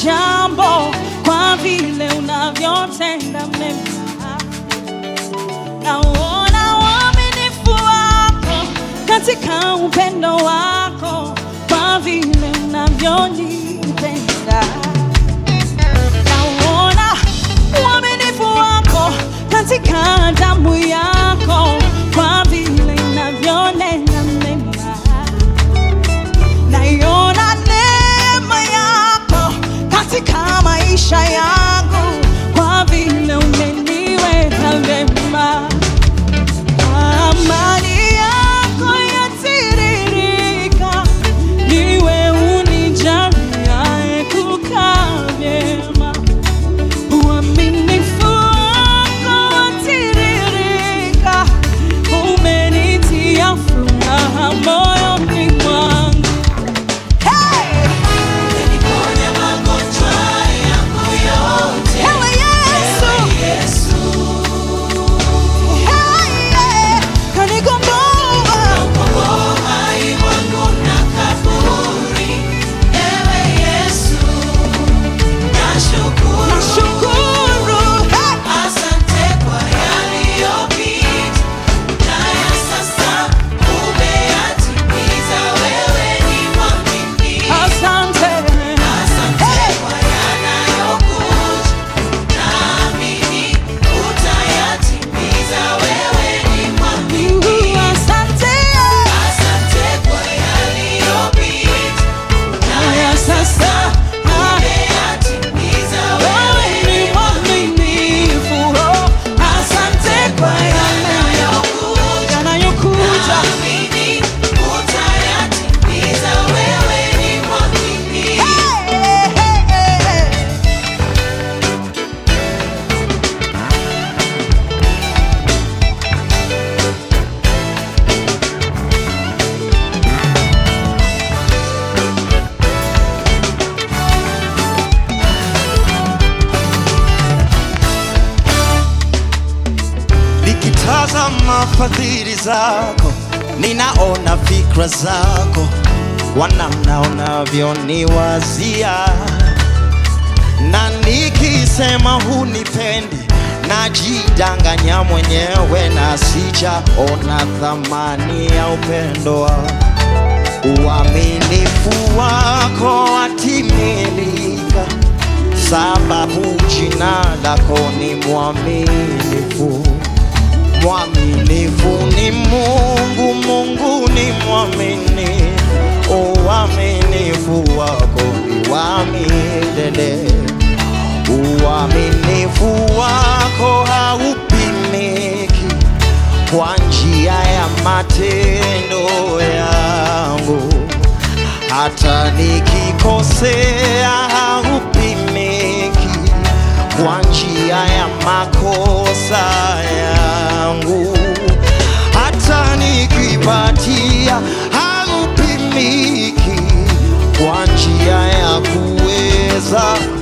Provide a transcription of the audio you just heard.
jambo kwa vile unavyotenda mema. Naona uaminifu wako katika upendo wako kwa vile unavyonipenda. Naona uaminifu wako katika damu yako kwa vile inavyonena mema. Naiona neema yako katika maisha yangu kwa vile umeniweka vema. Amani yako yatiririka, niwe unijaliaye kukaa vyema. Uaminifu wako watiririka, umenitia furaha moyoni mwangu. Hey! Umeniponya magonjwa yangu yote. Ewe Yesu! Yesu, Hey, yeah! Kanigomboa. ukomboa uhai wangu na kaburi. Ewe Yesu, nashukuru. Nashukuru. Hey! Asante kwa yaliyopita, na ya sasa umeyatimiza. Wewe ni mwaminifu. Asante. Asante kwa yanayokuja, naamini utayatimiza. Wewe ni mwaminifu. Uh, Asante. Asante kwa yaliyopita, na ya sasa umeyatimiza. Wewe Wewe ni mwaminifu. Oh, Asante kwa yanayokuja, yanayokuja. naamini utayatimiza. Wewe ni mwaminifu. Hey, hey, hey, hey. Nikitazama fadhili zako, ninaona fikra zako, wanamna unavyoniwazia, na nikisema hunipendi, najidanganya mwenyewe na sijaona thamani ya upendo wako. Uaminifu wako watimilika, sababu jina lako ni mwaminifu. Mwaminifu ni Mungu, Mungu ni mwaminifu. Uaminifu wako ni wa milele, uaminifu wako haupimiki kwa njia ya matendo yangu, hata nikikosea haupimiki kwa njia ya makosa yangu, hata nikipatia haupimiki kwa njia ya kuweza